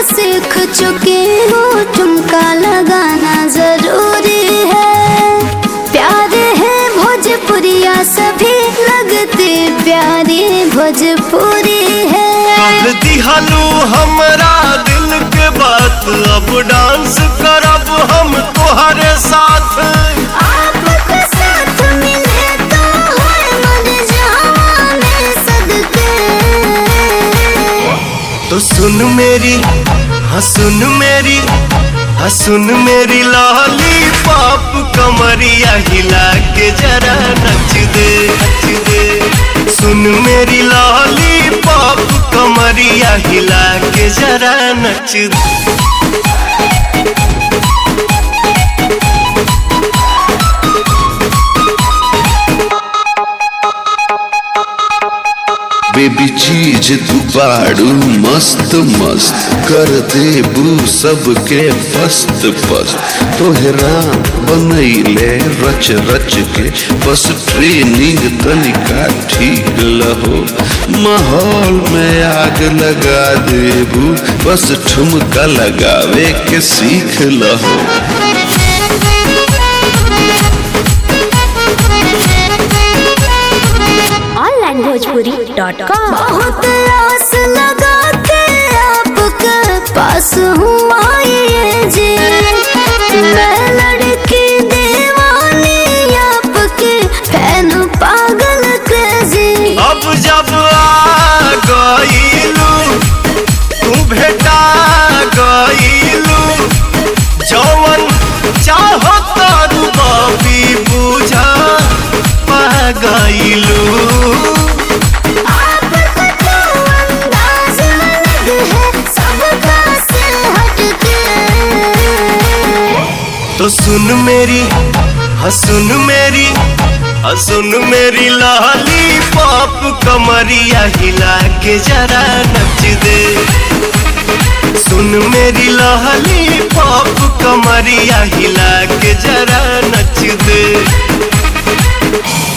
सीख चुकी हूँ ठुमका लगाना जरूरी है प्यारे है भोजपुरिया सभी लगते प्यारी भोजपुरी है कह दिहलू हमरा दिल के बात अब डांस करब हम तोहरे साथ आपके साथ मिले तो हर मर जाने सदके तो सुन मेरी हाँ सुन मेरी हाँ सुन मेरी लाली पाप कमरिया हिला के जरा नच दे नच दे सुन मेरी लाली पाप कमरिया हिला के जरा नच दे बेबी चीज तू बाड़ू मस्त मस्त कर देबू सबके फस्त फस्त तोहरा बनैले रच रच के बस ट्रेनिंग तनिका ठीक लहो माहौल में आग लगा देबू बस ठुमका लगावे के सीख लहो ऑनलाइन भोजपुरी डॉट कॉम बहुत आस लगा के आपके पास हूँ आई जी मैं लड़की दीवानी आपके फैन पागल क्रेजी अब जब आ गईलू तू भेटा गईलू जौवन चाहो तारू बाबी बुझा पा गईलू आपका तो अंदाज अलग है सबका से हटके तो सुन मेरी हाँ सुन मेरी हाँ सुन मेरी लाली पाप कमरिया हिला के जरा नच दे सुन मेरी लाली पाप कमरिया हिला के जरा नच दे